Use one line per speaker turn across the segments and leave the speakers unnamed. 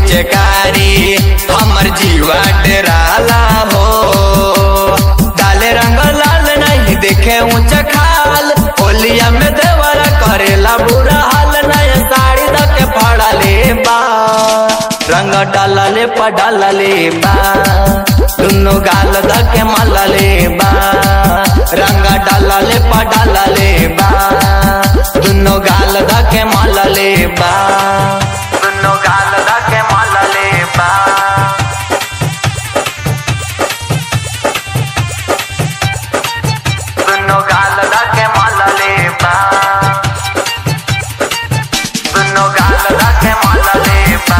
पिचकारी हमर जीवा डराला हो डाले रंग लाल नहीं देखे ऊंच खाल होलिया में देवरा करेला बुरा हाल नया साड़ी दके फड़ा ले बा रंग डाला ले पडाला ले बा दुनो गाल दके माला ले बा रंग डाला ले पडाला ले बा दुनो गाल दके माला ले बा दुनो गाल दके माला ले बा दुनो गाल दके माला ले बा दुनो गाल दके माला ले बा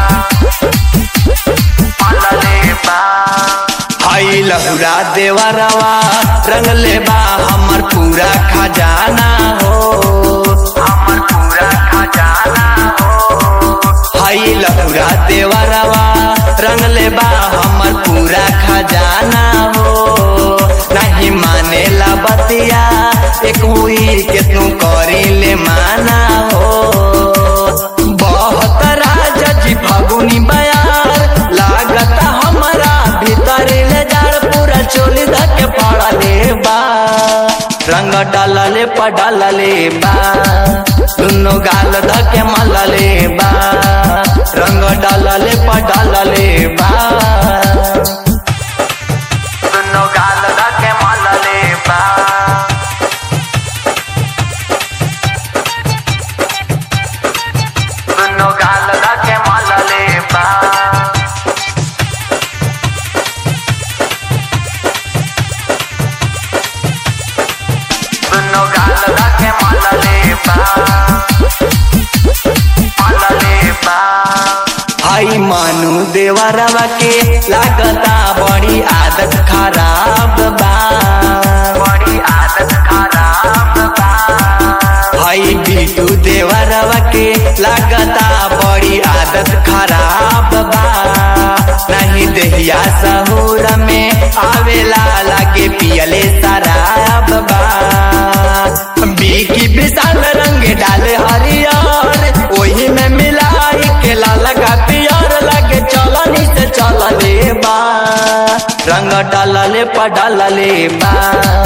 माला ले बा हाई लहुरा देवरवा रंग ले बा हमर पूरा खजाना हो हमर पूरा खजाना हो हाई लहुरा देवरवा रंग ले बा हमर पूरा खजाना हो नहीं माने ला बतिया एक हुई के तू करी ले माना हो बहुत राजा जी फगुनी बयार लागत हमारा भीतर ले जाड़ पूरा चोली धके पड़ा ले बा रंग डाला ले पडाला ले बा दुनो गाल धके माला ले बा रंग डाला ले पडाला ले बा दुनो गाल धके माला ले बा दुनो गाल धके माला ले बा दुनो गाल धके माला ले बा माला ले बा हाई मानु देवरवा के लागता बड़ी आदत खराब बा बड़ी आदत खराब बा हाई बीटू देवरवा के लागता बड़ी आदत खराब बा नहीं देहिया सहूर में आवेला लागे पियले शराब बा बीकी विशाल रंग डाले हरियर ओही में मिलाई के लाल का पियर लगे चलनी से चल ले बा रंग डाला ले पडाला ले बा